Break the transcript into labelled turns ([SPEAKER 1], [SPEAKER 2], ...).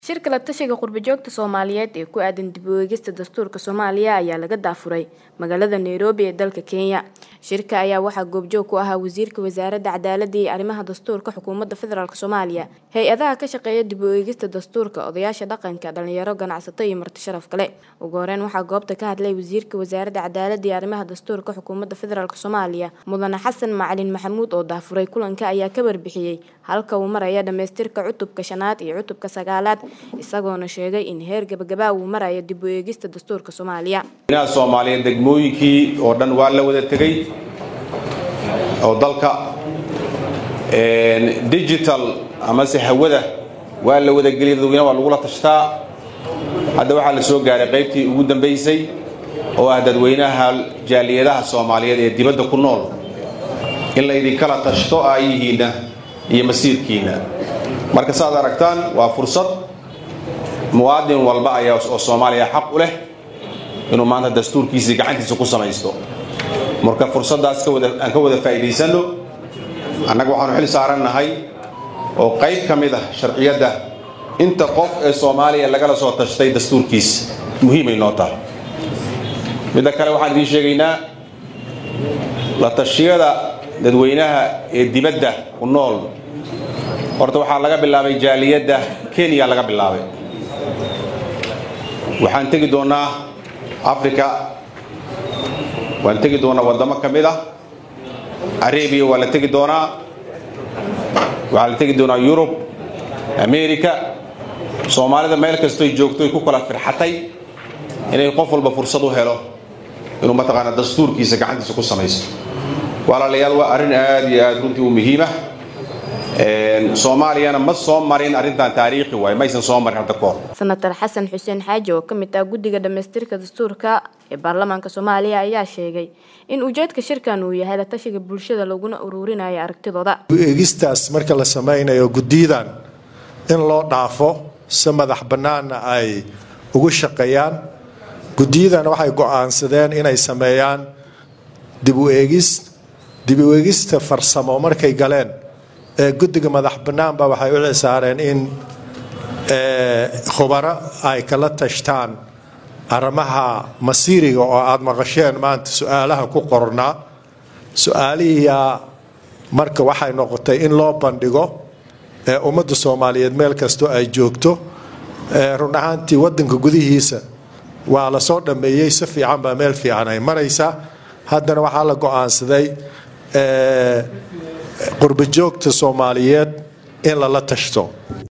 [SPEAKER 1] Shirka la tashiga qurbo-joogta Soomaaliyeed ee ku aadan dib u eegista dastuurka Soomaaliya ayaa laga daafuray magaalada Nairobi ee dalka Kenya. Shirka ayaa waxaa goobjoog ku ahaa Wasiirka Wasaaradda Cadaaladda iyo Arrimaha Dastuurka Xukuumadda Federaalk Soomaaliya, hay-adaha ka shaqeeya dib u eegista dastuurka, odayaasha dhaqanka, dhalinyaro, ganacsato iyo marti sharaf kale. Ugu horeyn waxaa goobta ka hadlay Wasiirka Wasaaradda Cadaaladda iyo Arrimaha Dastuurka Xukuumadda Federaalk Soomaaliya, Mudane Xasan Macalin Maxamuud oo daafuray kulanka ayaa ka warbixiyay halka uu maraya dhamaystirka cutubka shanaad iyo cutubka sagaalaad isagoona sheegay in heer gabagaba uu marayo dib u eegista dastuurka Soomaaliya.
[SPEAKER 2] inaha Soomaaliyeed degmooyinkii oo dhan waa la wada tegay oo dalka digital amase hawada waa la wada geliyay dadweynaha waa lagula tashtaa hadda waxaa la soo gaaray qaybtii ugu dambaysay oo ah dadweynaha jaaliyadaha Soomaaliyeed ee dibadda ku nool in la idinkala tashto aayihiina iyo masiirkiina marka saad aragtaan waa fursad muwaadin walba ayaa oo Soomaaliya xaq u leh inuu maanta dastuurkiisa gacantiisa ku samaysto marka fursadaas ka wada aan ka wada faa'iideysano annaga waxaanu xil saarannahay oo qayb ka mid ah sharciyadda inta qof ee Soomaaliya lagala soo tashtay dastuurkiisa muhiimay noo tahay midda kale waxaan idiin sheegaynaa la tashiyada dadweynaha ee dibadda ku nool horta waxaa laga bilaabay jaaliyadda Kenya laga bilaabay waxaan tegi doonaa africa waan tegi doonaa waddamo ka mid ah arabia waa la tegi doonaa waxaa la tegi doonaa yurub america soomaalida meel kastoy joogto ay ku kala firxatay inay qof walba fursad u helo inuu mataqaana dastuurkiisa gacantiisa ku samaysto walaalayaal waa arrin aad iyo aad runtii u muhiima soomaaliyana ma soo marin arrintan taariikhi waaye maysan soo marin hadda kahor
[SPEAKER 1] senator xasan xuseen xaaji oo ka mid ah guddiga dhamaystirka dastuurka ee baarlamaanka soomaaliya ayaa sheegay in ujeedka shirkan uu yahay la tashiga bulshada laguna ururinayo aragtidooda
[SPEAKER 3] eegistaas marka la samaynayo guddiyadan in loo dhaafo si madax bannaanna ay ugu shaqeeyaan guddiyadan waxay go-aansadeen inay sameeyaan dib u eegis dib u eegista farsamo markay galeen ee guddiga madax bannaanba waxay u cisaareen in khubaro ay kala tashtaan arrimaha masiiriga oo aada maqasheen maanta su-aalaha ku qornaa su-aalihiyaa marka waxay noqotay in loo bandhigo ee ummadda soomaaliyeed meel kastoo ay joogto run ahaantii waddanka gudihiisa waa la soo dhammeeyey si fiican baa meel fiican ay maraysaa haddana waxaa la go-aansaday qurbo joogta soomaaliyeed in lala tashto